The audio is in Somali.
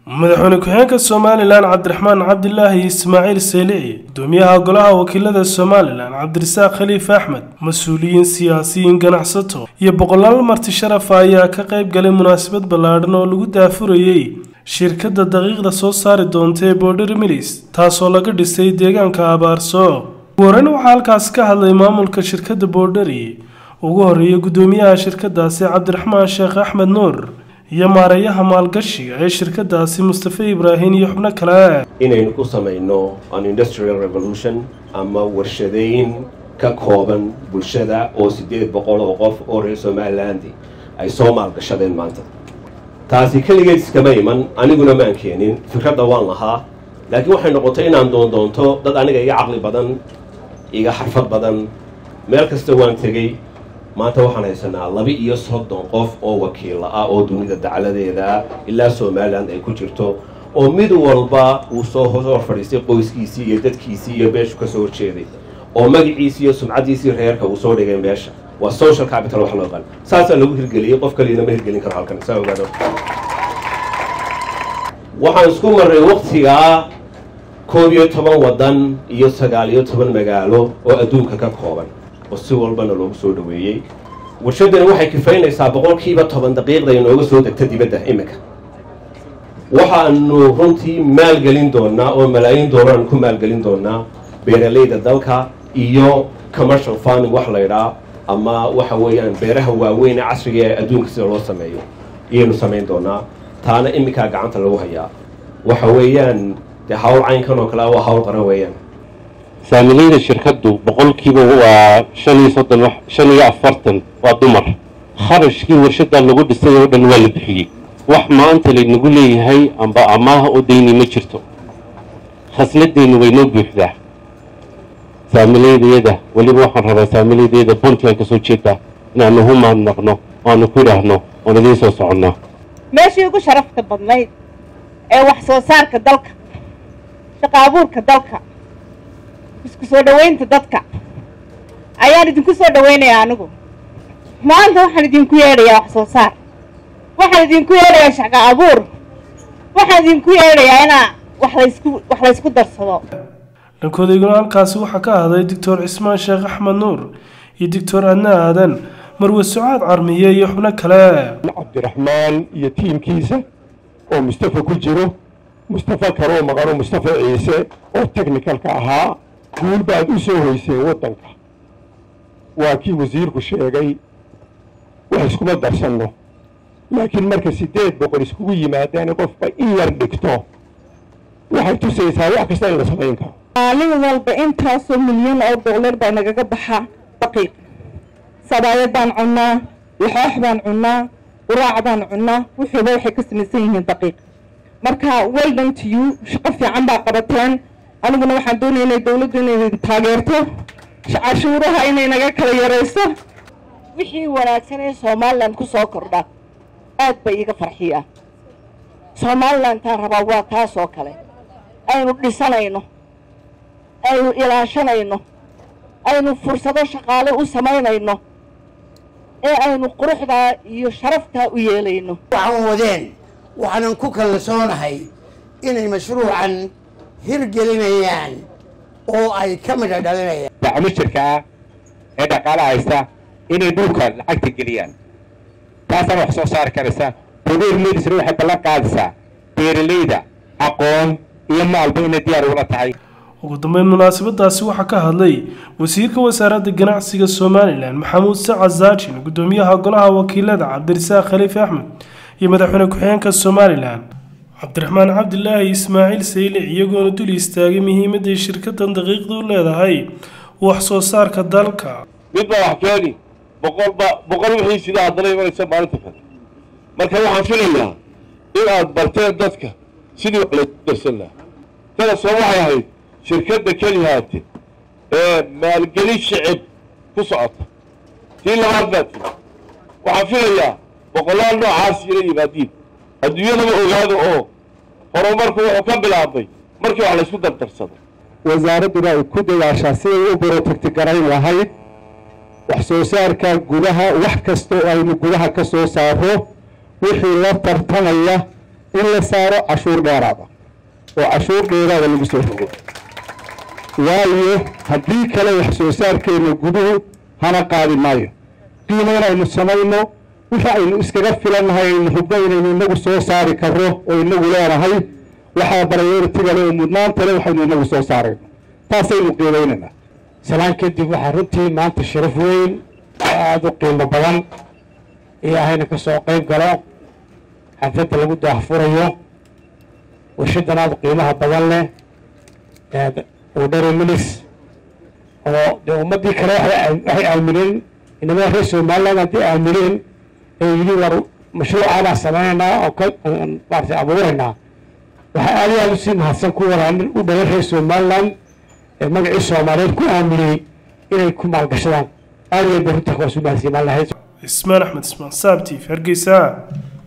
madaxweyne ku-xigeenka somalilan cabdiraxmaan cabdilaahi ismaaciil seelici gudoomiyaha golaha wakiilada somalilan cabdirasaaq khaliif axmed mas-uuliyiin siyaasiyiin ganacsato iyo boqolaal marti sharafa ayaa ka qayb galay munaasabad ballaadhan oo lagu daafurayey shirkadda daqiiqda soo saari doonta ee border milis taasoo laga dhisay deegaanka abaarso ugu horreyn waxaa halkaasi ka hadlay maamulka shirkadda borderi ugu horreeya gudoomiyaha shirkadaasi cabdiraxmaan sheekh axmed nuur iyo maareeyaha maalgashiga ee shirkadaasi mustafe ibraahim iyo xubno kale inaynu ku samayno an industrial revolution ama warshadeyn ka kooban bulshada oo siddeed boqol oo qof oo reer somaliland ay soo maalgashadeen maanta taasi keligeed iskama iman aniguna maan keenin fikradda waan lahaa laakiin waxay noqotay inaan doondoonto dad aniga iga caqli badan iga xarfad badan meel kasta waan tegey maanta waxaan haysanaa laba iyo soddon qof oo wakiilla ah oo dunida dacladeeda ilaa somalilan ay ku jirto oo mid walba uu soo hor fadhiistay qoyskiisii iyo dadkiisii iyo meeshu ka soo horjeeday oo magaciisii iyo sumcaddiisii reerka uu soo dhigay meesha waa social capital wax loo qan saasaa lagu hirgeliyey qof kaliyana ma hirgelin karo halkan saa ogaado waxaan isku marray waktigaa koob iyo toban waddan iyo sagaal iyo toban magaalo oo adduunka ka kooban oo si walbana loogu soo dhaweeyey warshaddani waxay kifaynaysaa boqolkiiba toban daqiiqda inooga soo degta dibadda iminka waxaanu runtii maalgelin doonaa oo malaayiin doolaraan ku maalgelin doonaa beeralayda dalka iyo commercial farming wax laydhaa ama waxa weeyaan beeraha waaweyn ee casriga ee adduunka sida loo sameeyo iyaynu samayn doonaa taana iminkaa gacanta lagu hayaa waxa weeyaan dee hawl caynkan oo kale waa hawl qaran weeyaan saamilayda shirkaddu boqolkiiba waa shan iyo soddon shan iyo afartan waa dumar kharashkii warshaddaa lagu dhisay oo dhan waa la bixiyey wax maanta laynagu leeyahay amba amaaha oo dayni ma jirto khasladeennu way noo buuxdaa saamilaydayada weliba waxaan rabaa saamilaydayada puntland ka soo jeedaa inaanu hu mahadnaqno oanu ku idhaahno oon idiin soo soconnaa meeshii ugu sharafta badnayd ee wax soo saarka dalka shaqo abuurka dalka isku soo dhowaynta dadka ayaan idinku soo dhowaynayaa anigu maanta waxaan idinku yeedhayaa wax soo saar waxaan idinku yeedhayaa shaqo abuur waxaan idinku yeedhayaa inaa wax laysku wax laysku darsado dhankoodayguna halkaasi waxaa ka ahday doctor cismaan sheekh axmed nuur iyo doctor adna aadan marwe sucaad carmiye iyo xubno kale cabdiraxmaan iyo tiimkiisa oo mustafa ku jiro mustafa karoo maqano mustafa ciise oo technicalka ahaa guul baad u soo hoyseen waddanka waa kii wasiirku sheegay wax iskuma darsanno laakiin marka siddeed boqol iskugu yimaadaan qofba in yar dhigto waxay tusaysaa wax kasta in la samayn karo maalin walba intaasoo milyan oo dollar baa nagaga baxa daqiiq sabaayad baan cunnaa laxoox baan cunnaa quraac baan cunnaa wuxuuba waxay ka samaysan yihiin daqiiq marka weldan to you shaqo fiican baa qabateen aniguna waxaan doonaya inay dawladdu inay taageerto cashuuraha inay naga kala yarayso wixii wanaagsan ee somalilan ku soo kordha aad bay iiga farxiyaa somalilantaan rabaa waa taas oo kale aynu dhisanayno aynu ilaashanayno aynu fursado shaqaale u samaynayno ee aynu quruxdaa iyo sharaftaa u yeelayno waxaan wadeen waxaanan ku kalsoonahay inay mashruucan hirgelinayaan oo ay ka midha dhalinayaan dacmishirka ah ee dhaqaala haysta inay dhulka lacagta geliyaan taasana wax soo saari karaysa bodeer medisna waxay ballan qaadaysaa beeralayda aqoon iyo maalba inay diyaar ula tahay ugu dambeyn munaasabadaasi waxaa ka hadlay wasiirka wasaaradda ganacsiga somalilan maxamuud sacad zaajin gudoomiyaha golaha wakiilada cabdirasaaq khaliif axmed iyo madaxweyne ku-xigeenka somalilan cabdiraxmaan cabdilaahi ismaaciil saylic iyagoona dul istaagay muhiimadday shirkadan daqiiqda u leedahay wax soo saarka dalka mid baa wax keeni boqolba boqol wixii sidaa haddana imanaysa maalinta kale marka waxaan filayaa in aad barteen dadka sidii wax laysku darsan lahaa tana soo waxay ahayd shirkadda kelihaate ee maalgelin shicib ku socota tii labaad baa tiri waxaan filayaa boqolaal noocaas ila yimaadiin adduunyadaba ogaado oo horumarku wuxuu ka bilaabay markii wax laysku dardarsado wasaaradduna ay ku dadaashaa siday u borotagti garayn lahayd wax soo saarka gudaha wax kasta oo aynu gudaha ka soo saaro wixii la tartamaya in la saaro cashuur dheeraada oo cashuur dheeraada lagu soo rogo waayo haddii kale wax soo saarkeenna guduhu hana qaadi maayo qiimo inaynu samayno wixii aynu iskaga filannahay aynu hubno inaynu inagu soo saari karro oo inagu leenahay waxaa barayoritiga le oo mudnaanta le waxaynu inagu soo saarayno taasaynu qiimaynaynaa salaan kadib waxaa runtii maanta sharaf weyn oo aada u qiimo badan iyo ahayna ka soo qayb galo xafladda lagu daahfurayo warshadan aada qiimaha badan leh udhare milis oo dee ummaddii kale waxay aamineen inamada reer somaliland haddii aamineen ee yidhi war mashruucaanaa sameynaynaa oo ka maarata abuuraynaa waxaa aada iyo aada usii mahadsan ku waraanin u dhalan reer somaliland ee magacii soomaaliyeed ku aaminiyey inay ku maalgashadaan aada iyo aad bay runta kuwaas u mahadsiimaan lahayd ismaan axmed ismaan saabtiif hargeysa